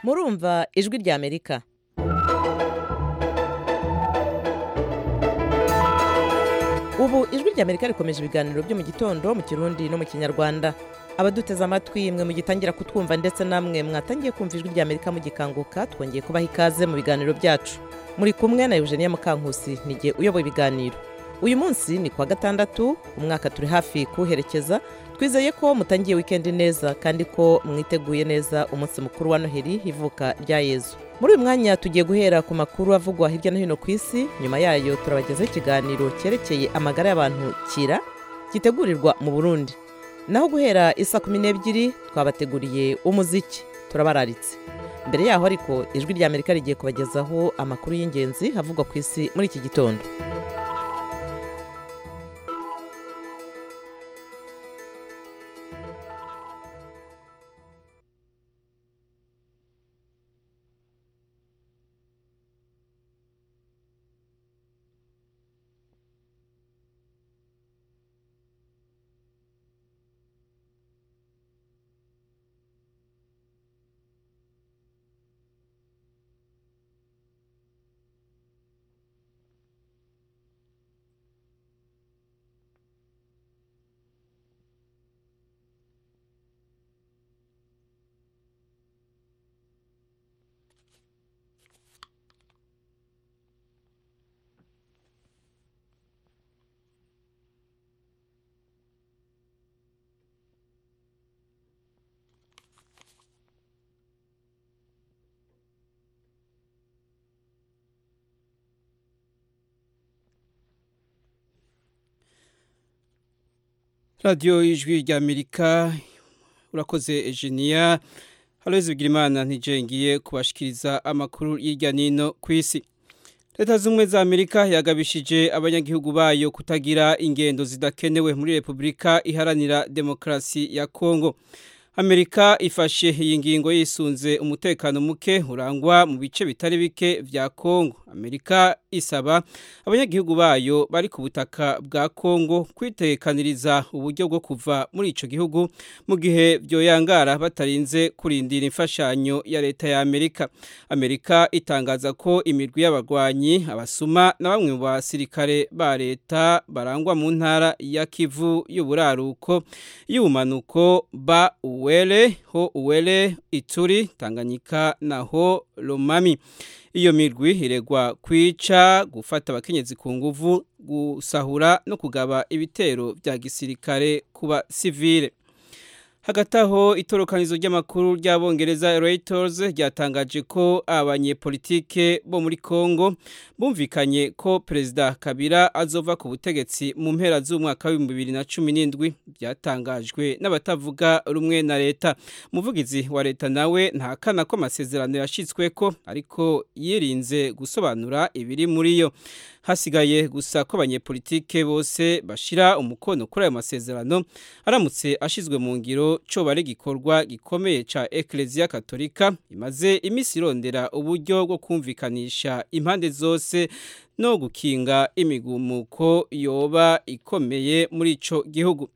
murumva ijwi rya amerika ubu ijwi rya amerika rikomeje ibiganiro byo mu gitondo mu kirundi no mu kinyarwanda abaduteze amatwi mwe mugitangira kutwumva ndetse namwe mwatangiye kumva ijwi rya amerika mugikanguka twongeye kubaha ikaze mu biganiro byacu muri kumwe na eugenia mukankusi n'igihe uyoboye ibiganiro uyu munsi ni kuwa gatandatu umwaka turi hafi kuwuherekeza twizeye ko mutangiye wikendi neza kandi ko mwiteguye neza umunsi mukuru wa noheli ivuka rya yezu muri uyu mwanya tugiye guhera ku makuru avugwa hirya no hino ku isi nyuma yayo turabagezaho ikiganiro cyerekeye amagara y'abantu kira gitegurirwa mu burundi naho guhera isa kumi n'ebyiri twabateguriye umuziki turabararitse mbere yaho ariko ijwi rya amerika rigiye kubagezaho amakuru y'ingenzi avugwa ku isi muri iki gitondo radiyo y'ijwi rya amerika urakoze ejeniya haloze bigirimana ntijengiye kubashikiriza amakuru hirya nino ku isi leta z'ubumwe za amerika yagabishije abanyagihugu bayo kutagira ingendo zidakenewe muri repubulika iharanira demokarasi ya kongo amerika ifashe iyi ngingo yisunze umutekano muke urangwa mu bice bitari bike vya kongo amerika isaba abanyagihugu bayo bari ku butaka bwa kongo kwitekaniriza uburyo bwo kuva muri ico gihugu mu gihe vyoyangara batarinze kurindira imfashanyo ya leta ya amerika amerika itangaza ko imirwi y'abagwanyi abasuma na bamwe mu basirikare ba leta barangwa mu ntara ya kivu y'uburaruko y'ubumanuko ba uwele ho uwele ituri tanganyika naho lomami iyo mirwi iregwa kwica gufata abakenyezi ku nguvu gusahura no kugaba ibitero bya gisirikare kuba sivile hagati aho itorokanizo ry'amakuru ry'abongereza Reuters ryatangaje ko abanyepolitike bo muri Kongo bumvikanye ko perezida Kabila azova ku butegetsi mu mpera z'umwaka w'ibihumbi bibiri na cumi n'indwi byatangajwe n'abatavuga rumwe na leta umuvugizi wa leta nawe ntakana ko amasezerano yashyizweko ariko yirinze gusobanura ibiri muri yo hasigaye gusa ko abanyepolitike bose bashira umukono kuri ayo masezerano aramutse ashizwe mu ngiro co bari gikorwa gikomeye ca Ecclesia Katolika imaze imisi irondera uburyo bwo kumvikanisha impande zose no gukinga imigumuko yoba ikomeye muri ico gihugu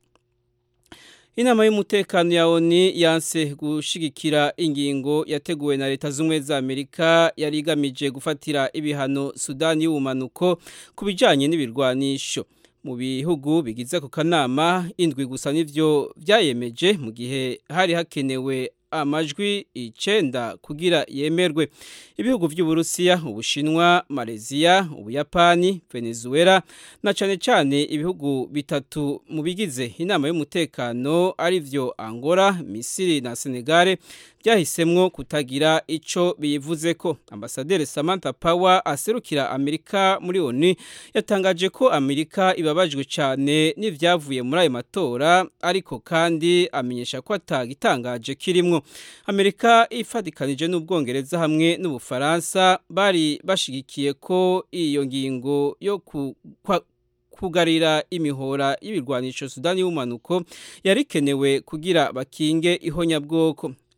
Inama y'umutekano ya ONU yanse gushigikira ingingo yateguwe na leta z'umwe za Amerika yari igamije gufatira ibihano Sudani y'ubumanuko kubijanye n'ibirwanisho mu bihugu bigize ku kanama indwi gusa nivyo vyayemeje mu gihe hari hakenewe amajwi icenda kugira yemerwe ibihugu vy'uburusiya ubushinwa malaysia ubuyapani venezuela na cane cane ibihugu bitatu mu bigize inama y'umutekano arivyo angola misiri na senegale byahisemwo kutagira ico biyivuzeko ambasaderi samantha power aserukira amerika muri onu yatangaje ko amerika ibabajwe cane n'ivyavuye muri ayo matora ariko kandi amenyesha ko atagitangaje kirimwo amerika ifatikanije n'ubwongereza hamwe n'ubufaransa bari bashigikiye ko iyo ngingo yo ku, kwa, kugarira imihora y'ibirwanisho Sudani y'umanuko yarikenewe kugira bakinge ihonyabwoko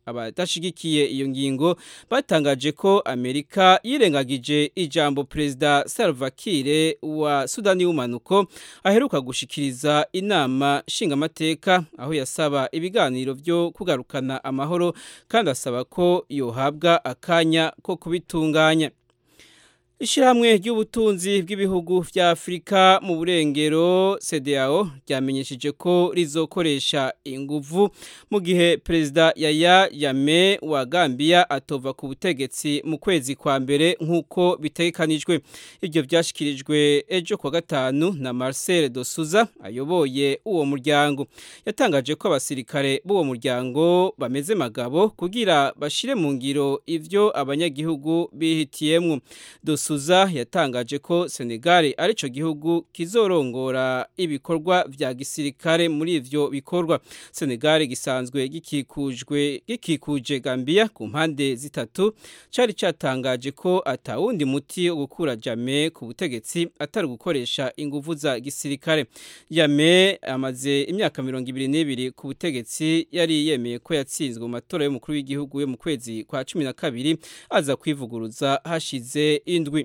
abadashigikiye iyo ngingo batangaje ko amerika yirengagije ijambo perezida salva kiir wa sudani y'umanuko aheruka gushikiriza inama nshingamateka aho yasaba ibiganiro byo kugarukana amahoro kandi asaba ko yohabwa akanya ko kubitunganya Ishirahamwe ry'ubutunzi bw'ibihugu vya Afrika mu burengero CDAO ryamenyesheje ko rizokoresha inguvu mu gihe perezida Yaya Yame wa Gambia atova ku butegetsi mu kwezi kwa mbere nk'uko bitegekanijwe ibyo byashikirijwe ejo kwa gatanu na Marcel de Souza ayoboye uwo muryango yatangaje ko abasirikare b'uwo muryango bameze magabo kugira bashire mu ngiro ivyo abanyagihugu bihitiyemwo Suza yatangaje ko Senegal arico gihugu kizorongora ibikorwa vya gisirikare muri ivyo bikorwa Senegal gisanzwe gikikujwe gikikuje Gambia ku mpande zitatu cari catangaje ko atawundi muti wo gukura Jame ku butegetsi atari gukoresha inguvu za gisirikare Jame amaze imyaka 22 ku butegetsi yari yemeye ko yatsinzwe mu matora y'umukuru w'igihugu yo mu kwezi kwa 12 aza kwivuguruza hashize indwi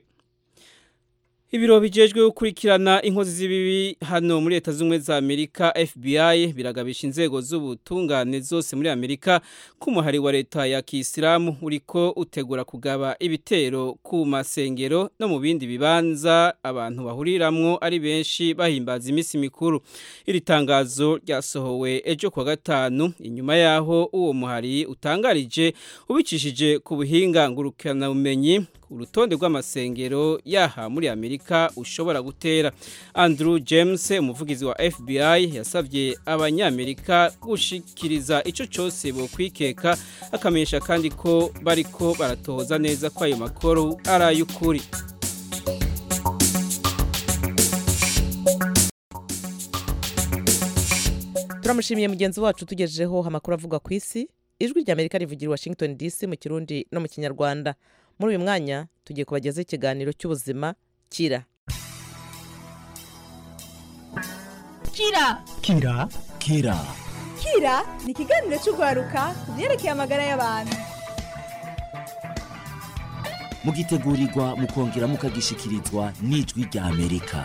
Ibiro bijejwe gukurikirana inkozi z'ibibi hano muri leta z'ubumwe za Amerika FBI biragabisha inzego z'ubutungane zose muri Amerika ku muhari wa leta ya Kisilamu uriko utegura kugaba ibitero ku masengero no mu bindi bibanza abantu bahuriramwo ari benshi bahimbaza imisi mikuru iri tangazo ryasohowe ejo kwa gatanu inyuma yaho uwo muhari utangarije ubicishije ku buhinga ngurukana bumenyi urutonde rw'amasengero yaha muri Amerika ushobora gutera Andrew James umuvugizi wa FBI yasavye abanyamerika gushikiriza ico cyose bo kwikeka akamenyesha kandi ko bariko baratohoza neza ko ayo makuru ari ay'ukuri turamushimiye mugenzi wacu tugejejeho amakuru avuga ku isi ijwi rya amerika rivugira i washington dc mu kirundi no mu kinyarwanda muri uyu mwanya tugiye kubagezaho ikiganiro cy'ubuzima kira kira kira kira kira ni ikiganiro cy'urwaruka ku byerekeye amagara y'abantu mugitegurirwa mukongera mukagishikirizwa n'ijwi rya amerika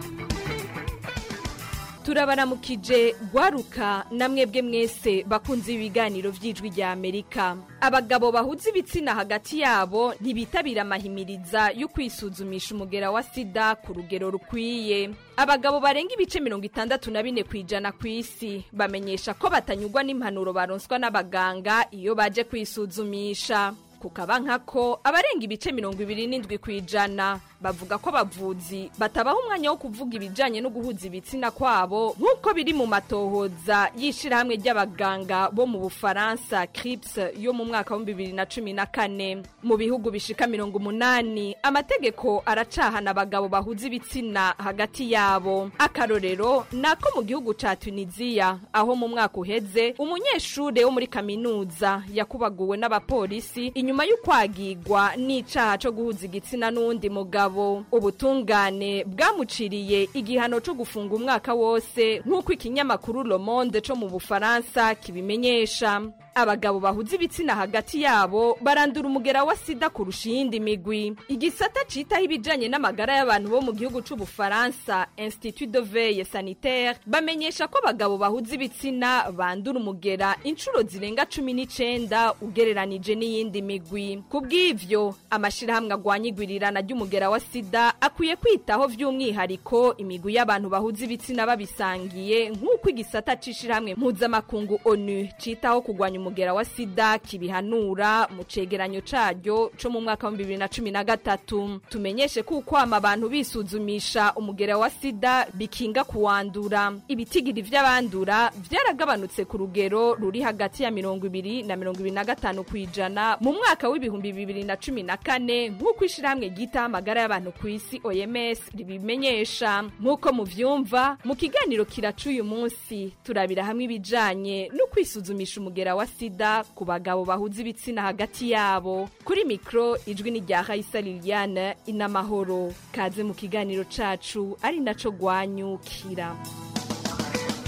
turabaramukije gwaruka na mwebwe mwese bakunze ibiganiro by'ijwi rya amerika abagabo bahuza ibitsina hagati yabo ntibitabira amahimiriza yo kwisuzumisha umugera wa sida ku rugero rukwiye abagabo barenga ibice mirongo itandatu na bine ku ijana ku isi bamenyesha ko batanyurwa n'impanuro baronswa n'abaganga iyo baje kwisuzumisha kukaba nkako abarenga ibice mirongo ibiri n'indwi ku ijana bavuga ko abavuzi batabaha umwanya wo kuvuga ibijyanye no guhuza ibitsina kwabo nk'uko biri mu matohoza y'ishyirahamwe ry'abaganga bo mu bufaransa crips yo mu mwaka w'ibihumbi bibiri na cumi na kane mu bihugu bishika mirongo umunani amategeko aracahana abagabo bahuza ibitsina hagati yabo akarorero ni ako mu gihugu ca tunisiya aho mu mwaka uheze umunyeshure wo muri kaminuza yakubaguwe n'abapolisi inyuma y'ukwagigwa n'icaha co guhuza igitsina n'uwundi mugabo ubutungane bwamuciriye igihano co gufunga umwaka wose nk'uko ikinyamakuru Le Monde co mu Bufaransa kibimenyesha abagabo bahuza ibitsina hagati yabo barandura umugera wa sida kurusha iyindi migwi igisata citaho ibijanye n'amagara y'abantu bo mu gihugu c'ubufaransa institut de veille sanitaire bamenyesha ko abagabo bahuza ibitsina bandura umugera inshuro zirenga cumi n'icenda ugereranije n'iyindi migwi ku bw'ivyo amashirahamwe agwanya igwirirana ry'umugera wa sida akwiye kwitaho vy'umwihariko imigwi y'abantu bahuza ibitsina babisangiye nk'uko igisata c'ishirahamwe mpuzamakungu onu citaho kugwanya umugera wa sida kibihanura mu cegeranyo caryo co mu mwaka wa bibiri na cumi na gatatu tumenyeshe ko ukwama abantu bisuzumisha umugera wa sida bikinga kuwandura ibitigiri vy'abandura vyaragabanutse ku rugero ruri hagati ya mirongo ibiri na mirongo ibiri na gatanu ku ijana mu mwaka w'ibihumbi bibiri na cumi na kane nk'uko ishirahamwe ryitaho amagara y'abantu ku isi oms ribimenyesha nk'uko muvyumva mu kiganiro kiraca uyu munsi turabira hamwe ibijanye no kwisuzumisha umugera wa sida ku bagabo bahuza ibitsina hagati yabo kuri mikro ijwi ni rya Raisa Liliane inamahoro kaze mu kiganiro cacu ari naco gwanyukira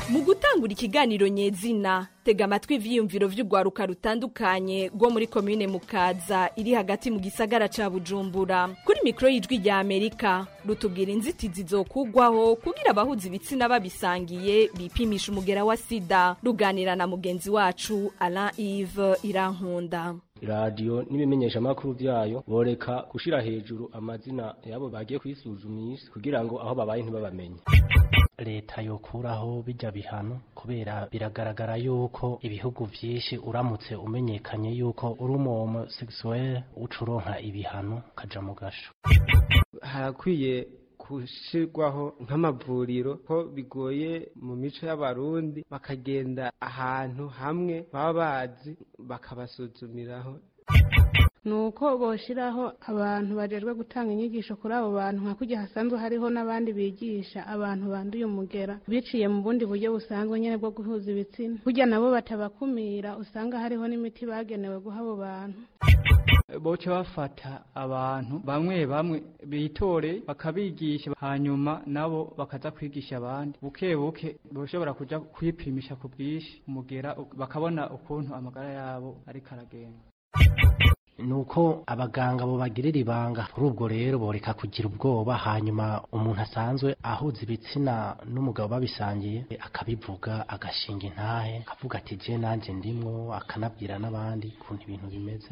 mu gutangura ikiganiro nyezina tega amatwi ivyiyumviro vy'urwaruka rutandukanye rwo muri komine mukaza iri hagati mu gisagara ca bujumbura kuri mikoro y'ijwi rya amerika rutubwira inzitizi zokugwaho kugira abahuza ibitsina babisangiye bipimisha umugera wa sida ruganira na mugenzi wacu alain ive irankunda radiyo n'ibimenyeshamakuru byayo boreka gushira hejuru amazina yabo bagiye kwisuzumisha kugira ngo aho babaye ntibabamenye leta yokuraho bijya bihano kubera biragaragara yuko ibihugu byinshi uramutse umenyekanye yuko uri umu sexuel ucuronka ibihano ukaja mu gasho harakwiye gushirwaho nk'amavuriro ko bigoye mu mico y'abarundi bakagenda ahantu hamwe baba bazi bakabasuzumiraho ni uko boshiraho abantu bajejwe gutanga inyigisho kuri abo bantu nka kujya hasanzwe hariho n'abandi bigisha abantu banduye umugera biciye mu bundi buryo busanzwe nyine bwo guhuza ibitsina kujya nabo batabakumira usanga hariho n'imiti bagenewe guha abo bantu boca bafata abantu bamwe bamwe bitore bakabigisha hanyuma nabo bakaza kwigisha abandi buke buke boshobora kuja kwipimisha ku bwinshi umugera bakabona ukuntu amagara yabo ariko aragenda nuko abaganga bo bagirira ibanga kuri ubwo rero boreka kugira ubwoba hanyuma umuntu asanzwe ahuza ibitsina n'umugabo babisangiye akabivuga agashinga intahe akavuga ati je nanje ndimwo akanabwira n'abandi ukuntu ibintu bimeze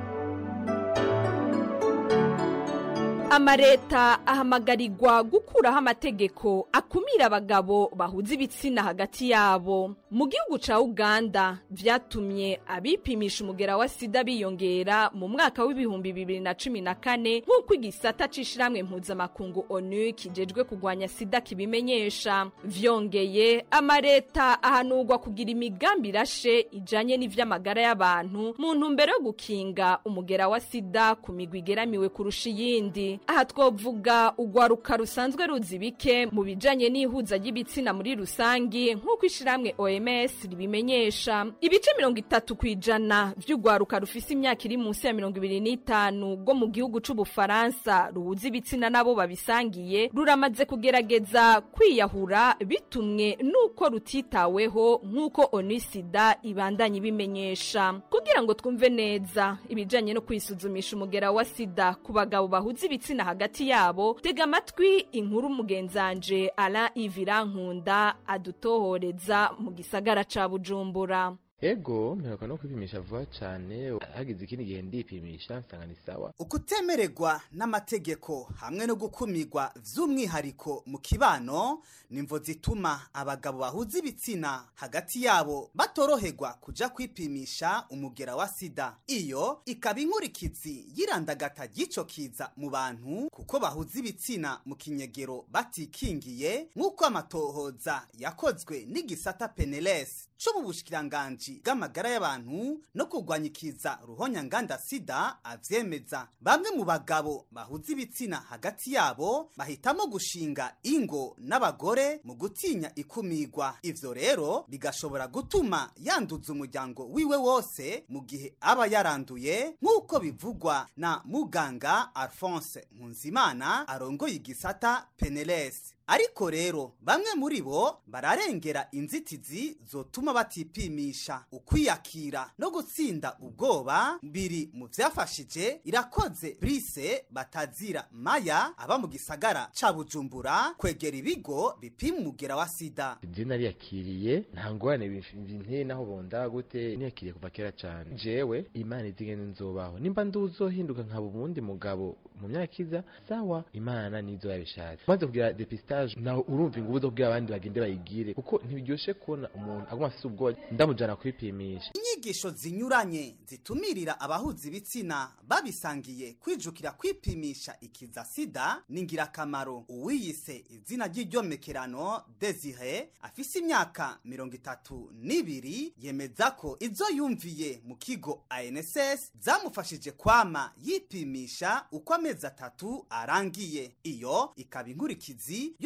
amareta ahamagarirwa gukuraho amategeko akumira abagabo bahuza ibitsina hagati yabo mu gihugu ca uganda vyatumye abipimisha umugera wa sida biyongera mu mwaka w'ibihumbi bibiri na cumi na kane nk'uko igisata c'ishirahamwe mpuzamakungu onu kijejwe kugwanya sida kibimenyesha vyongeye amareta ahanurwa kugira imigambi irashe ijanye n'ivy'amagara y'abantu mu ntumbero yo gukinga umugera wa sida ku migwi igeramiwe kurusha iyindi aha twovuga urwaruka rusanzwe ruzi bike mu bijanye n'ihuza ry'ibitsina muri rusangi nk'uko ishirahamwe oms ribimenyesha ibice mirongo itatu ku ijana vy'urwaruka rufise imyaka iri munsi ya mirongo ibiri n'itanu rwo mu gihugu c'ubufaransa ruhuza ibitsina nabo babisangiye ruramaze kugerageza kwiyahura bitumwe n'uko rutitaweho nk'uko onisida ibandanya ibimenyesha kugira ngo twumve neza ibijanye no kwisuzumisha umugera wa sida ku bagabo bahuza ibitsina hagati yabo tega amatwi inkuru mugenzanje ala ivirankunda adutohoreza mu gisagara ca bujumbura ego mperuka no kwipimisha vuba cyane hagize ikindi gihe ndipimisha nsanga ni sawa ukutemererwa n'amategeko hamwe no gukumirwa by'umwihariko mu kibano nimvo zituma abagabo bahuza ibitsina hagati yabo batoroherwa kuja kwipimisha umugera wa sida iyo ikaba inkurikizi y'irandagata ry'ico kiza mu bantu kuko bahuza ibitsina mu kinyegero batikingiye nk'uko amatohoza yakozwe n'igisata peneles co mu bushikiranganji bw'amagara y'abantu no kurwanya ikiza ruhonyanganda sida avyemeza bamwe mu bagabo bahuza ibitsina hagati yabo bahitamo gushinga ingo n'abagore mu gutinya ikumirwa ivyo rero bigashobora gutuma yanduza umuryango wiwe wose mu gihe aba yaranduye nk'uko bivugwa na muganga alphonse nkunzimana arongoye igisata peneles ariko rero bamwe muri bo bararengera inzitizi zotuma batipimisha ukwiyakira no gutsinda ubwoba biri mu vyafashije irakoze brise batazira maya aba mu gisagara ca bujumbura kwegera ibigo bipima umugera wa sida je nariyakiriye nta ngorane binteye naho bonda gute niyakiriye kuva kera cane jewe imana izigene nzobaho nimba nduzohinduka nkaba ubundi mugabo mu myaka iza sawa imana nizo yabishatse maze kugira depistage nawe urumva ingubu zo kubwira abandi bagende bayigire kuko ntibiryoshe kubona umuntu aguma afise ubwoba ndamujana kwipimisha inyigisho zinyuranye zitumirira abahuza ibitsina babisangiye kwijukira kwipimisha ikiza sida ni ngirakamaro uwiyise izina ry'iryomekerano desire afise imyaka mirongo itatu n'ibiri yemeza ko izo yumviye mu kigo anss zamufashije kwama yipimisha uko amezi atatu arangiye iyo ikaba inkurikizi yo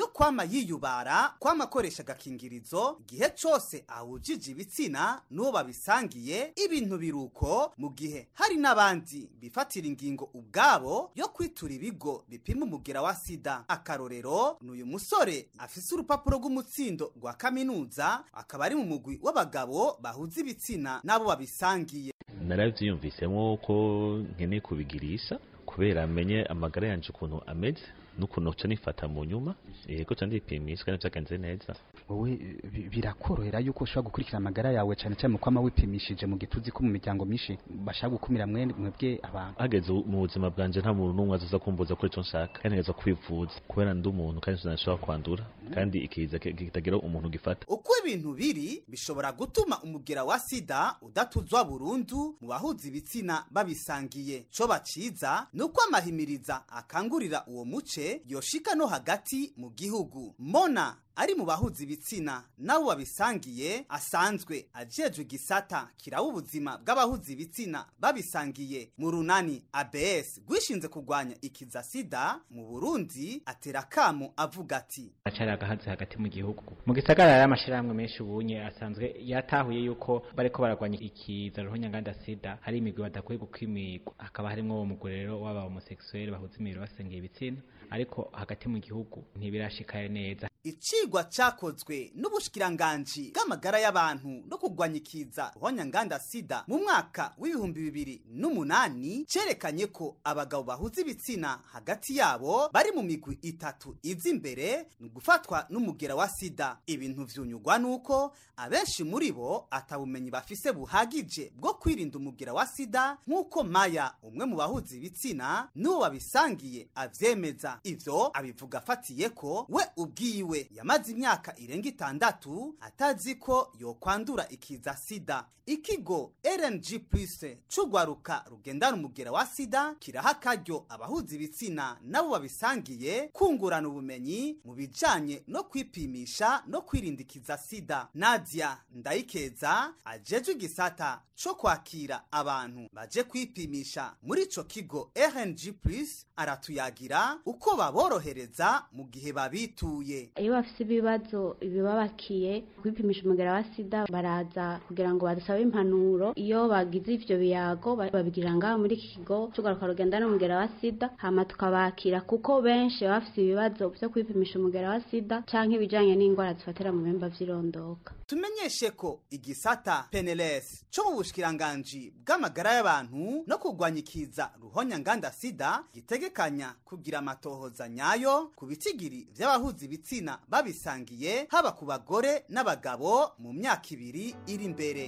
yo kwama yiyubara kwama akoresha agakingirizo igihe cose ahujije ibitsina n'uwo babisangiye ibintu biruko mu gihe hari n'abandi bifatira ingingo ubwabo yo kwitura ibigo bipima umugera wa sida akarorero ni uyu musore afise urupapuro rw'umutsindo rwa kaminuza akaba ari mu mugwi w'abagabo bahuza ibitsina n'abo babisangiye naravyiyumvisemo ko nkeneye kubigirisha kubera amenye amagara yanje ukuntu ameze n'ukuntu nca nifata mu nyuma yego ca ndipimisha kandi vyagenze neza wowe bi- birakorohera yuko ushobora gukurikira amagara yawe cyane cyane mu kwama wipimishije mu gihe tuzi ko mu miryango myinshi bashaka gukumira mwe mwebwe abantu hageze mu buzima bwanje nta muntu n'umwe azoza kumbuza kuri ico nshaka kandi ntegeza kwivuza kubera ndi umuntu kandi sinashobora kwandura kandi ikiza ki- kitagira umuntu gifata uko ibintu biri bishobora gutuma umugera wa sida udatuzwa burundu mu bahuza ibitsina babisangiye co baciza ni uko amahimiriza akangurira uwo muce yoshika no hagati mu gihugu mona ari mu bahuza ibitsina nabo babisangiye asanzwe ajejwe igisata kiraba ubuzima bw'abahuza ibitsina babisangiye mu runani abs rwishinze kurwanya ikiza sida mu burundi atera akamo avuga ati acari agahazi hagati mu gihugu mu gisagara hari amashirahamwe menshi ubunye asanzwe yatahuye yuko bariko baragwanya ikiza ruhonyanganda sida hari imigwi badakwiye gukimirwa hakaba harimwo uwo mugwi rero w'aba homosexuel bahuza imibiri basengeye ibitsina ariko hagati mu gihugu ntibirashikaye neza icigwa cakozwe n'ubushikiranganji bw'amagara y'abantu no kurwanya ikiza ruhonyanganda sida mu mwaka w'ibihumbi bibiri n'umunani cerekanye ko abagabo bahuza ibitsina hagati yabo bari mu migwi itatu iza imbere ni gufatwa n'umugera wa sida ibintu vyunyugwa nuko abenshi muri bo atabumenyi bafise buhagije bwo kwirinda umugera wa sida nk'uko maya umwe mu bahuza ibitsina n'uwo babisangiye avyemeza ivyo abivuga afatiye ko we ubwiwe yamaze imyaka irenga itandatu atazi ko yokwandura ikiza sida ikigo rng plus c'ugwaruka rugendana umugera wa sida kiraha akaryo abahuza ibitsina nabo babisangiye kungurana ubumenyi mu bijanye no kwipimisha no kwirinda ikiza sida nadia ndayikeza ajejwe igisata co kwakira abantu baje kwipimisha muri ico kigo rng plus aratuyagira uko baborohereza mu gihe babituye iyo bafite ibibazo bibabakiye kwipimisha umugera wa sida baraza kugira ngo badusabe impanuro iyo bagize ivyo biyago ba- babigira ngaho muri iki kigo tugaruka rugenda n'umugera wa sida hama tukabakira kuko benshi baba bafite ibibazo vyo kwipimisha umugera wa sida canke ibijanye n'indwara zifatira mu bihimba vy'irondoka tumenyeshe ko igisata peneles co mu bushikiranganji bw'amagara y'abantu no kurwanya ikiza ruhonyanganda sida gitegekanya kugira amatohoza nyayo ku bitigiri vy'abahuza ibitsina babisangiye haba ku bagore n'abagabo mu myaka ibiri iri imbere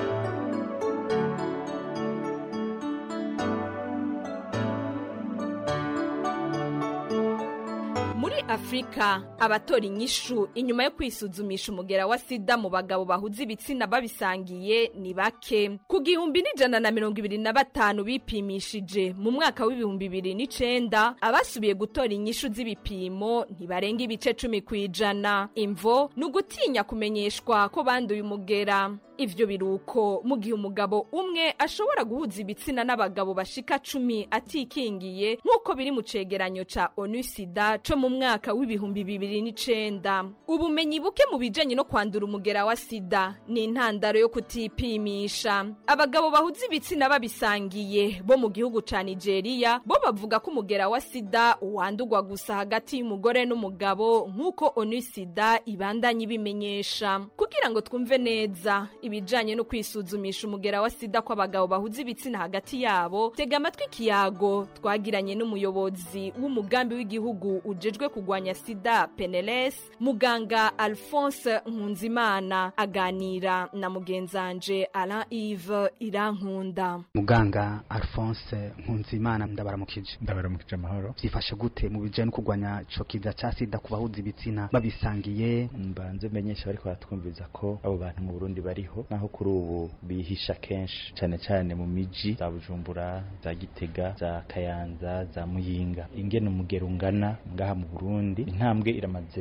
muri afurika abatora inyishu inyuma yo kwisuzumisha umugera wa sida mu bagabo bahuza ibitsina babisangiye ni bake ku gihumbi n'ijana na mirongo ibiri na batanu bipimishije mu mwaka w'ibihumbi bibiri n'icenda abasubiye gutora inyishu z'ibipimo ntibarenga ibice cumi ku ijana imvo ni ugutinya kumenyeshwa ko banduye umugera ivyo biruko mu gihe umugabo umwe ashobora guhuza ibitsina n'abagabo bashika cumi atikingiye nk'uko biri mu cegeranyo ca onu sida co mu mwaka w'ibihumbi bibiri n'icenda ubumenyi buke mu bijanye no kwandura umugera wa sida ni intandaro yo kutipimisha abagabo bahuza ibitsina babisangiye bo mu gihugu ca nigeria bo bavuga ko umugera wa sida wandurwa gusa hagati y'umugore n'umugabo nk'uko onu sida ibandanya ibimenyesha kugira ngo twumve neza ibijanye no kwisuzumisha umugera wa sida kw'abagabo bahuza ibitsina hagati yabo tega amatwi ikiyago twagiranye n'umuyobozi w'umugambi w'igihugu ujejwe kurwanya sida peneles muganga alphonse nkunzimana aganira na mugenzanje alain ive irankunda muganga alphonse nkunzimana ndabaramukije ndabaramukije amahoro byifashe gute mu bijanye no kurwanya ico kiza ca sida ku bahuza ibitsina babisangiye mbanze menyesha bariko baratwumviriza ko abo bantu mu burundi bariho naho kuri ubu bihisha kenshi cane cane mu miji za bujumbura za gitega za kayanza za muyinga ingene umugero ungana ngaha mu burundi intambwe iramaze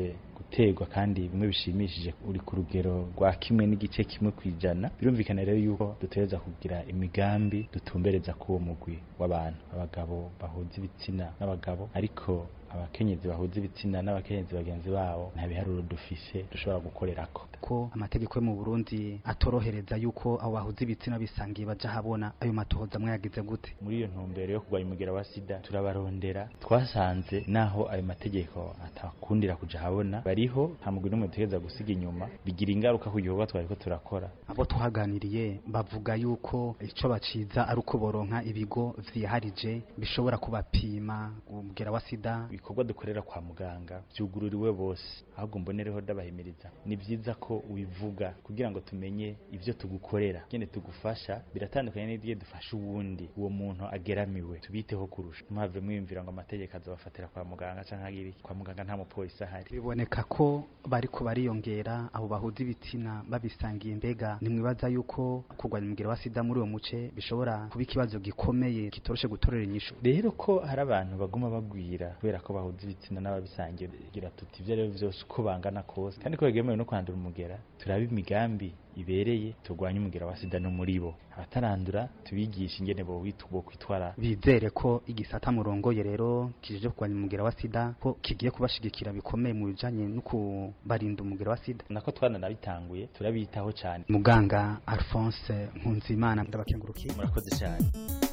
guterwa kandi bimwe bishimishije uri ku rugero rwa kimwe n'igice kimwe ku ijana birumvikana rero yuko dutegereza kugira imigambi dutumbereza k'uwo mugwi w'abantu abagabo bahuza ibitsina n'abagabo ariko abakenyezi bahuza ibitsina n'abakenyezi bagenzi babo nta biharuro dufise dushobora gukorerako ko amategeko yo mu Burundi atorohereza yuko abo bahuza ibitsina bisangiye baja habona ayo matohoza mwayagize gute muri iyo ntumbero yo kurwanya umugera wa sida turabarondera twasanze naho ayo mategeko atakundira kuja habona bariho nta mugwi n'umwe dutegereza gusiga inyuma bigira ingaruka ku gikorwa twariko turakora abo tuhaganiriye bavuga yuko ico baciza ari uko boronka ibigo vyiharije bishobora kubapima umugera wa sida ibikorwa dukorera kwa muganga vyugururiwe bose ahubwo mbonereho ndabahimiriza ni vyiza ko ubivuga kugira ngo tumenye ivyo tugukorera ngene tugufasha biratandukanye n'igihe dufasha uwundi uwo muntu ageramiwe tubiteho kurusha mpave mwiyumvira ngo amategeko azobafatira kwa muganga canke agiri kwa muganga nta mupolisi ahari biboneka ko bariko bariyongera abo bahuza ibitsina babisangiye mbega nimwibaza yuko kurwanya umugera wa sida muri uwo muce bishobora kuba ikibazo gikomeye kitoroshe gutorera inyishu rero ko hari abantu baguma bagwira kubera ko bahuza ibitsina n'ababisangiye gira tuti ivyo rero vyose uko bangana kose kandi ko begemewe no kwandura umugera turaba imigambi ibereye turwanye umugera wa sida no muri bo abatarandura tubigisha ingene bo kwitwara bizere ko igisata murongoye rero kijije kurwanya umugera wa sida ko kigiye kubashigikira bikomeye mu bijanye no kubarinda umugera wa sida nako twananabitanguye turabitaho cyane muganga Alphonse Nkunzimana ndabakengurukiye murakoze cyane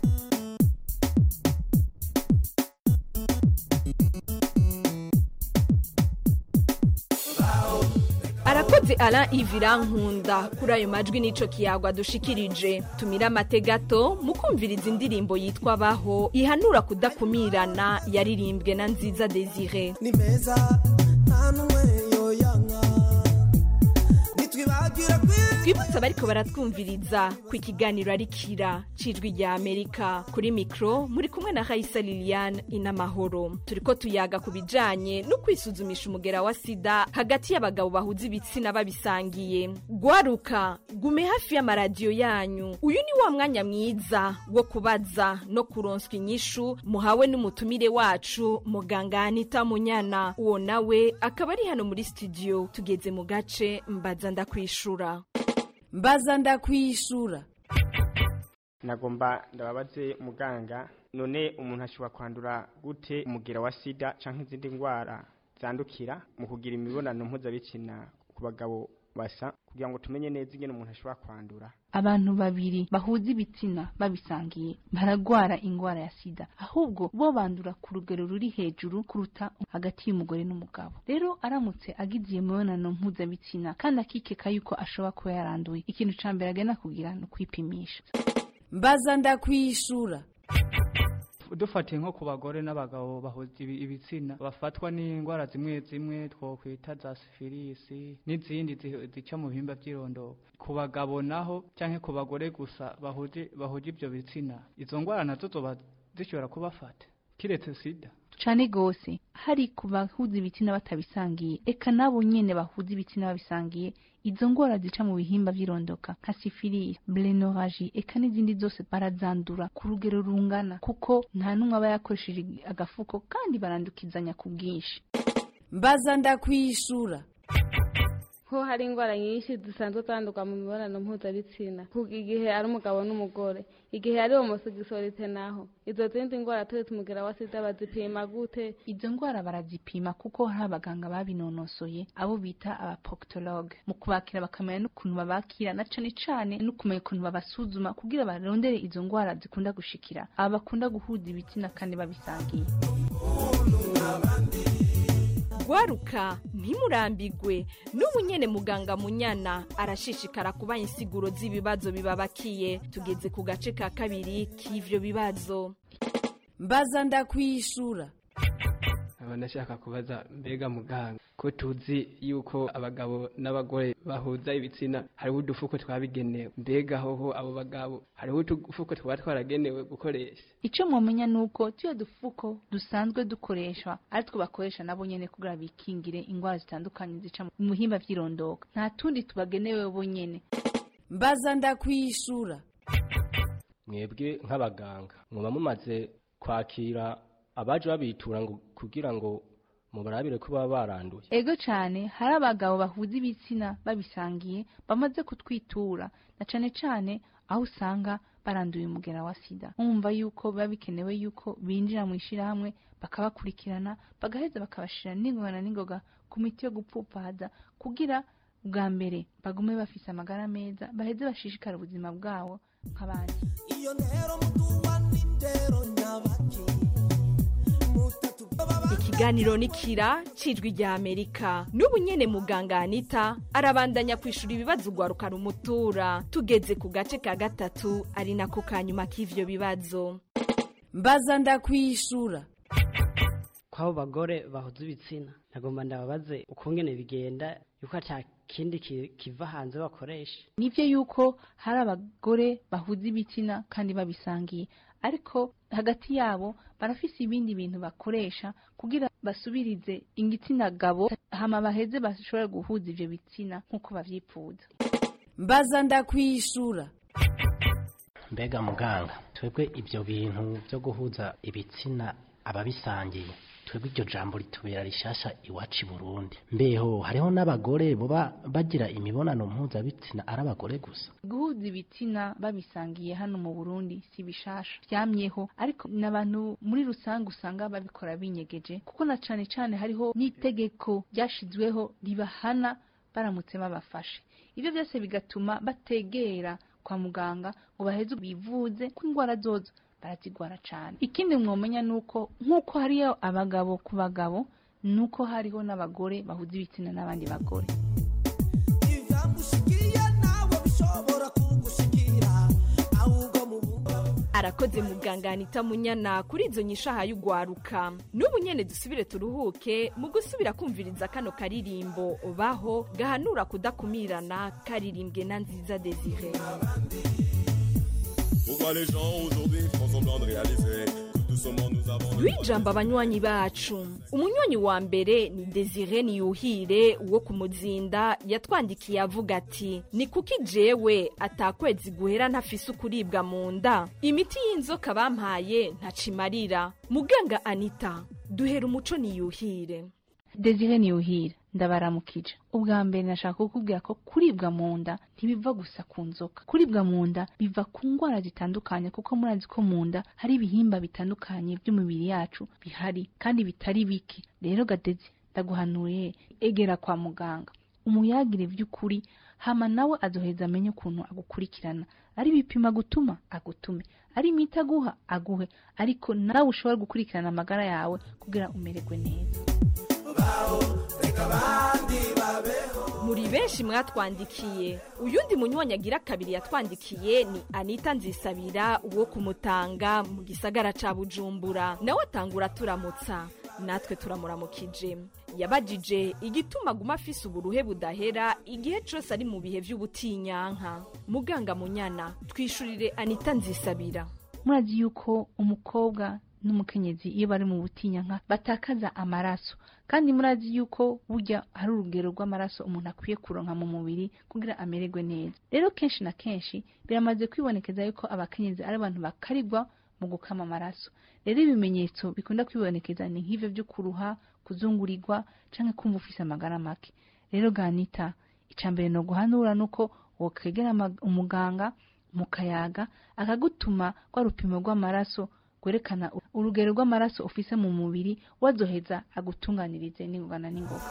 arakoze ara ivira nkunda kuri ayo majwi n'ico kiyagwa dushikirije tumira amategato mu kumviriza indirimbo yitwa baho ihanura kudakumirana yaririmbwe na nziza desire ni meza nta n'umwe yoyanka nitwibagira twibutse abariko baratwumviriza ku ikiganiro ari kira cijwi rya amerika kuri mikro muri kumwe na raisa liliane inamahoro turiko tuyaga ku bijanye no kwisuzumisha umugera wa sida hagati y'abagabo bahuza ibitsina babisangiye gwaruka gume hafi y'amaradiyo yanyu uyu ni wa mwanya mwiza wo kubaza no kuronswa inyishu muhawe n'umutumire wacu muganga anita munyana uwo nawe akaba ari hano muri studio tugeze mu gace mbaza ndakwishura mbaza ndakwishura nagomba ndababaze muganga none umuntu ashobora kwandura gute umugera wa sida canke izindi ndwara zandukira mu kugira imibonano mpuzabitsina ku bagabo basa kugira ngo tumenye neza ingene umuntu ashobora kwandura abantu babiri bahuza ibitsina babisangiye baragwara ingwara ya sida ahubwo bo bandura ku rugero ruri hejuru kuruta hagati y'umugore n'umugabo rero aramutse agize iyo mibonano mpuzabitsina kandi akikeka yuko ashobora kuba yaranduye ikintu ca mbere agenda kugira ni ukwipimisha mbaza ndakwishura dufatiye nko ku bagore n'abagabo bahuza ibi- ibitsina bafatwa n'indwara zimwe zimwe twokwita za sifilisi n'izindi zi- zica mu bihimba by'irondoro ku bagabo naho cyangwa ku bagore gusa bahuje bahuje ibyo bitsina izo ndwara nazo zoba zishobora kubafata kiretse sida cane gose hari ku bahuza ibitsina batabisangiye eka nabo nyene bahuza ibitsina babisangiye izo ngwara zica mu bihimba vy'irondoka nka sifilisi blenoraji eka n'izindi zose barazandura ku rugero rungana kuko nta n'umwe aba yakoresheje agafuko kandi barandukizanya ku bwinshi mbaza ndakwishura ko hari indwara nyinshi zisanzwe zandurwa mu mibonano mpuzabitsina kuko igihe ari umugabo n'umugore igihe ari homosegisorite naho izo zindi ndwara turetse umugera wa sida bazipima gute izo ndwara barazipima kuko hari abaganga babinonosoye abo bita abapokitologe mu kubakira bakamenya n'ukuntu babakira na cane cane no kumenya ukuntu babasuzuma kugira barondere izo ndwara zikunda gushikira aba bakunda guhuza ibitsina kandi babisangiye gwaruka ntimurambigwe n'ubu nyene muganga munyana arashishikara kubaha insiguro z'ibibazo bibabakiye tugeze ku gace ka kabiri k'ivyo bibazo mbaza ndakwishura aba ndashaka kubaza mbega muganga ko tuzi yuko abagabo n'abagore bahuza ibitsina hariho udufuko twabigenewe mbega hoho abo bagabo hariho udufuko twaba twaragenewe gukoresha ico mwomenya nuko tuyo dufuko dusanzwe dukoreshwa ari two bakoresha nabo nyene kugira bikingire ingwara zitandukanye zica mu bihimba vy'irondoka nta tundi tubagenewe bo nyene mbaza ndakwishura mwebwe nk'abaganga muba mumaze kwakira abaje babitura ngo kugira ngo mubarabire ko baba baranduye ego cyane hari abagabo bahuza ibitsina babisangiye bamaze kutwitura na cane cane aho usanga baranduye umugera wa sida mwumva yuko biba bikenewe yuko binjira mu ishyirahamwe bakabakurikirana bagaheza bakabashira n'ingoga na n'ingoga ku miti yo gupfupaza kugira bwa mbere bagume bafise amagara meza baheze bashishikara ubuzima bwabo nk'abandi iyo ntero muduwa n'indero nyabaki ikiganiro ni kira cijwi rya amerika n'ubu nyene muganga anita arabandanya kwishura ibibazo ugwaruka rumutura tugeze ku gace ka gatatu ari nako kanyuma k'ivyo bibazo mbaza ndakwishura kw'abo bagore bahuza ibitsina nagomba ndababaze ukungene bigenda yuko ata kindi ki- kiva hanze bakoresha nivyo yuko hari abagore bahuza ibitsina kandi babisangiye ariko hagati yabo barafise ibindi bintu bakoresha kugira basubirize igitsina gabo hama baheze bashobore guhuza ivyo bitsina nk'uko bavyipfuza mbaza ndakwishura mbega muganga twebwe ibyo bintu byo guhuza ibitsina ababisangiye twebwe iryo jambo ritubera rishasha iwacu i burundi mbeho hariho n'abagore boba bagira imibonano mpuzabitsina ari abagore gusa guhuza ibitsina babisangiye hano mu burundi si bishasha byamyeho ariko n'abantu muri rusange usanga babikora binyegeje kuko na cane cane hariho n'itegeko ryashizweho ribahana baramutse babafashe ibyo byose bigatuma bategera kwa muganga ngo baheze bivuze ko indwara zozo barazigwara cane ikindi mwomenya nuko nk'uko hariyo abagabo ku bagabo nuko hariho n'abagore bahuza ibitsina n'abandi bagore ivyamushikiye nawe bishobora kugushikira ahubwo mu arakoze muganga anita munyana kuri izo nyishaha y'ugwaruka n'ubu nyene dusubire turuhuke mu gusubira kumviriza kano karirimbo baho gahanura kudakumirana karirimbwe na nziza desire Pourquoi les gens aujourd'hui font semblant de réaliser que tout ce monde nous avons rwijamba abanywanyi bacu umunywanyi wa mbere ni desire niyuhire wo ku muzinda yatwandikiye avuga ati ni kuki jewe atakwezi guhera ntafise ukuribwa mu nda imiti y'inzoka bampaye ntacimarira muganga anita duhera umuco niyuhire desire niyuhira ndabaramukije ubwa mbere nashaka kukubwira ko kuribwa mu nda ntibiva gusa ku nzoka kuribwa mu nda biva ku ndwara zitandukanye kuko murazi ko mu nda hari ibihimba bitandukanye by'umubiri yacu bihari kandi bitari bike rero gadezi ndaguhanuye egera kwa muganga umuyagire by'ukuri hama nawe azoheza amenye ukuntu agukurikirana ari ibipimo agutuma agutume ari imiti aguha aguhe ariko nawe ushobora gukurikirana amagara yawe kugira umererwe neza muri benshi mwatwandikiye uyundi munywanyi agira kabiri yatwandikiye ni anita nzisabira uwo kumutanga mu gisagara ca bujumbura nawe atangura turamutsa natwe turamuramukije yabajije igituma aguma afise uburuhe budahera igihe cose ari mu bihe vy'ubutinyanka muganga munyana twishurire anita nzisabira murazi yuko umukobwa n'umukenyezi iyo bari mu butinyanka batakaza amaraso kandi murazi yuko burya hari urugero rw'amaraso umuntu akwiye kuronka mu mubiri kugira amererwe neza rero kenshi na kenshi biramaze kwibonekeza yuko abakenyezi ari abantu bakarigwa mu gukama amaraso rero ibimenyetso bikunda kwibonekeza ni nk'ivyo vyo kuruha kuzungurirwa canke kumva ufise amagara make rero ganita ica mbere no guhanura nuko wokwegera ama- umuganga mukayaga akagutuma rwa rupimo rw'amaraso rwerekana urugero rw'amaraso ufise mu mubiri wazoheza agutunganirize n'ingoga na n'ingoga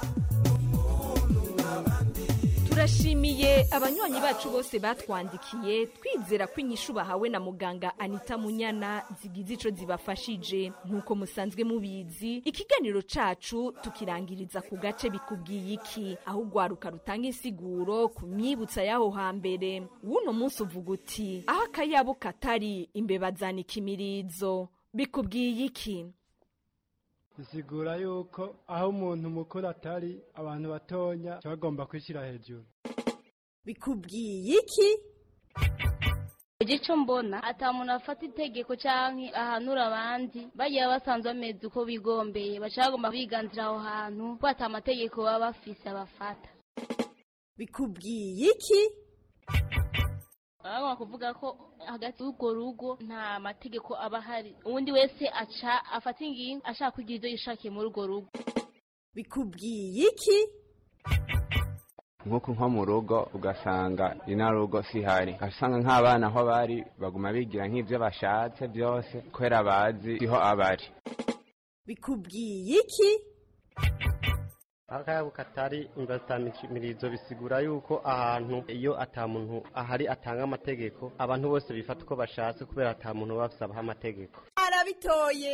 turashimiye abanywanyi bacu bose batwandikiye twizera ko inyishu bahawe na muganga anita munyana zigize ico zibafashije nk'uko musanzwe mubizi ikiganiro cacu tukirangiriza ku gace bikubwiye iki aho ugwaruka rutanga insiguro ku myibutsa y'aho hambere w'uno munsi uvuga uti aho akayabo katari imbeba zanika imirizo bikubwiye iki bisigura yuko aho umuntu mukuru atari abantu batonya baba bagomba kwishyira hejuru bikubwiye iki igico mbona ata muntu afata itegeko canke ahanura abandi bagiye basanzwe bameze uko bigombeye baca bagomba biganzira aho hantu ko ata amategeko baba bafise abafata bikubwiye iki baba bagomba kuvuga ko hagati y'urwo rugo nta mategeko aba ahari uwundi wese aca afata ingingo ashaka kugira ivyo yishakiye muri urwo rugo bikubwiye iki nk'uko nko mu rugo ugasanga ino rugo sihari ugasanga nk'abana aho bari baguma bigira nk'ibyo bashatse byose kubera bazi siho abari bikubwiye iki akayabo katari imbatamirizo bisigura yuko ahantu iyo ata muntu ahari atanga amategeko abantu bose bifata uko bashatse kubera ata muntu basabaho amategeko arabitoye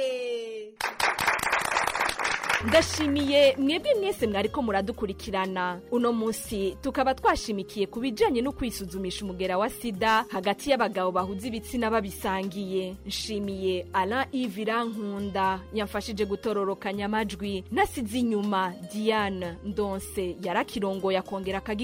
ndashimiye mwebwe mwese mwariko muradukurikirana uno munsi tukaba twashimikiye ku bijanye no kwisuzumisha umugera wa sida hagati y'abagabo bahuza ibitsina babisangiye nshimiye alain ivira nkunda yamfashije gutororokanya amajwi nasize inyuma diane ndonse yarakirongoye akongera akagira